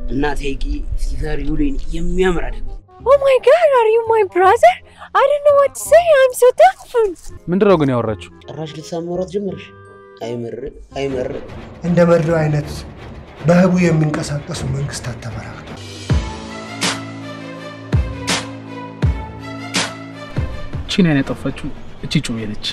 እናቴ ቂ ሲሰሪ ውሌን የሚያምር አይደል? Oh my god, are you my brother? I don't know what to say. I'm so thankful. ምንድን ነው ግን ያወራችሁ? ጭራሽ ልትሳመሯት ጀመርሽ? አይምር አይምር እንደ መሪው አይነት በህቡ የሚንቀሳቀሱ መንግስታት ተበራክተዋል። ቺን ያን ያጠፋችው እቺ ጩቤ ነች።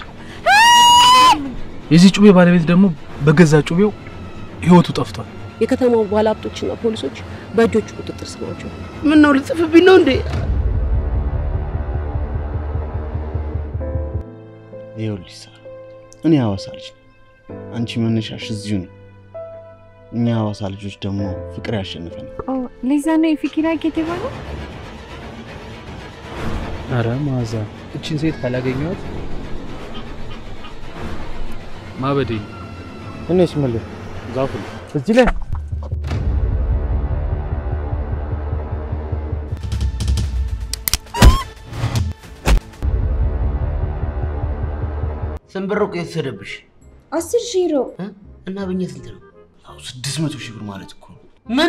የዚህ ጩቤ ባለቤት ደግሞ በገዛ ጩቤው ህይወቱ ጠፍቷል። የከተማው ባለሀብቶችና ፖሊሶች በእጆቹ ቁጥጥር ስር ናቸው። ምን ነው ልጽፍብኝ ነው እንዴ? ይኸውልሽ ሳራ፣ እኔ ሐዋሳ ልጅ ነኝ። አንቺ መነሻሽ እዚሁ ነው። እኛ ሐዋሳ ልጆች ደግሞ ፍቅር ያሸንፈናል። Oh, ሊዛ ነው የፊኪራ የተባለው? አረ ማዛ እቺን ሴት ካላገኘኋት ማበዴ ነው። እኔስ ምልህ ዛፉ እዚህ ላይ ስንት ብር እኮ የተወሰደብሽ አስር ሺህ ዩሮ እ? እና በእኛ ስንት ነው? ያው ስድስት መቶ ሺህ ብር ማለት እኮ ነው። ምን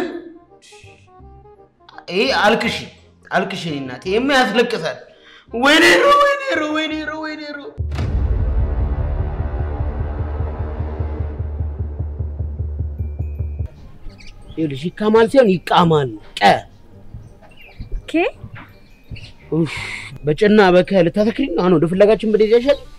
ይሄ አልቅሽ አልቅሽ የኔ እናት ይሄማ ያስለቅሳል። ወይኔ ሮ ወይኔ ሮ ወይኔ ሮ ወይኔ ሮ ይኸውልሽ ይካማል ሲሆን ይቃማል ነው ቀ ኬ ኡፍ በጭና በከ ልታተክሪ ነው አሁን ወደ ፍለጋችን በደጃ ይሻል